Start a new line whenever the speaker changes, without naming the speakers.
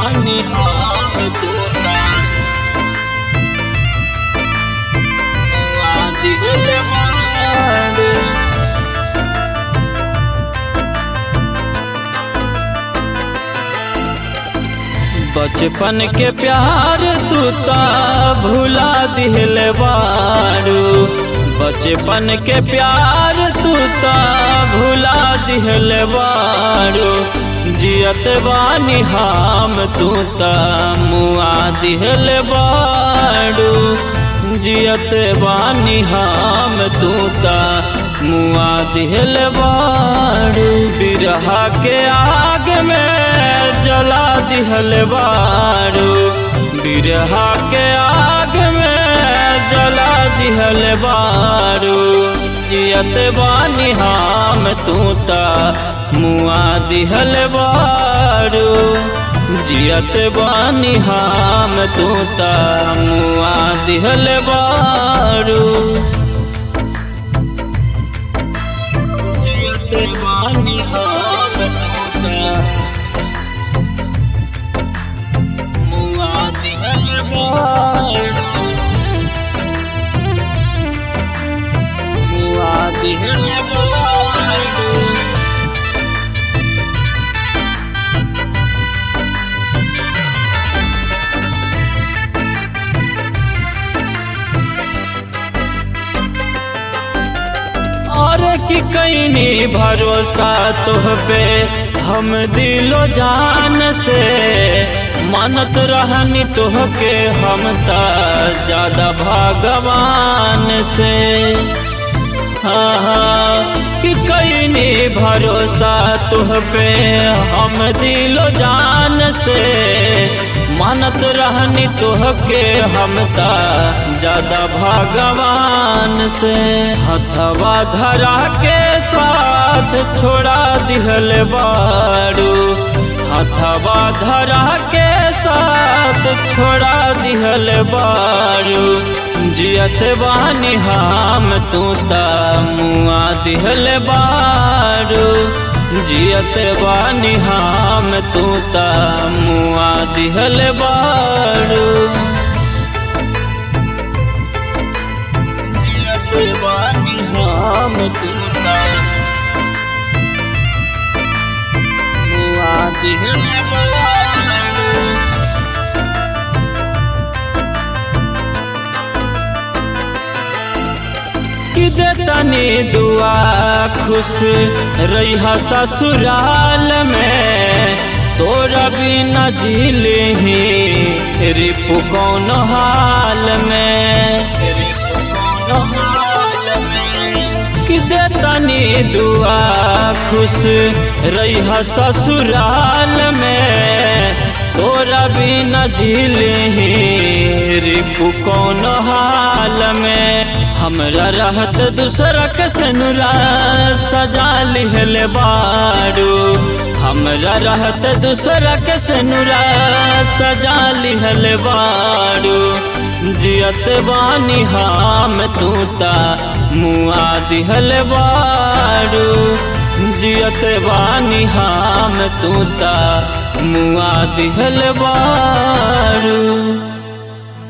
बानी हम तोता मुआ दिल बाड़ू बचपन के प्यार तू ता भुला दिल बारू बचपन के प्यार तू ता भुला दिल बारू जियत बानी हम तू ता मुआ दिल बारू जियत बानी हम तू ता मुआ दिल बारू बिरहा के आग में जला दिहल बारू बिरहा के आग में जला दिहल बारू जियत बानी हम तू ता मुआ दिहल बारू जियत बानी हम तू ता मुआ दिहल बारू जियत बानी हम तू ता मुआ दिहल बारू मुआ दिहल बारू और कि कैनी भरोसा तुह पे हम दिलो जान से मानत रहनी तुह के हम ता ज्यादा भगवान से हाँ हाँ कि कैनी भरोसा तुह पे हम दिलो जान से मानत रहनी तुह के हम ता ज्यादा भगवान से हथवा धरा के साथ छोड़ा दिहल बारू हथवा धरा के साथ छोड़ा दिहल बारू जियत बानी हम तू ता मुआ दिहल बारू जियत बानी हम तू ता मुआ दिहल बारू जियत बानी हम तू ता मुआ दिहल बारू कि देतनी दुआ खुश रही ससुराल में तोरा बिना झीले ही रिपु कौन हाल में रिपु कौन हाल में कि देतनी दुआ खुश रही ससुराल में तोरा बिना झीले ही रिपु कौन हाल में हमरा रहत दूसरा के सनुरा सजा लिहल बारू हमरा रहत दूसरा के सनुरा सजा लिहल बारू जियत बानी हम तू ता मुआ दिहल बारू जियत बानी हम तू ता मुआ दिहल बारू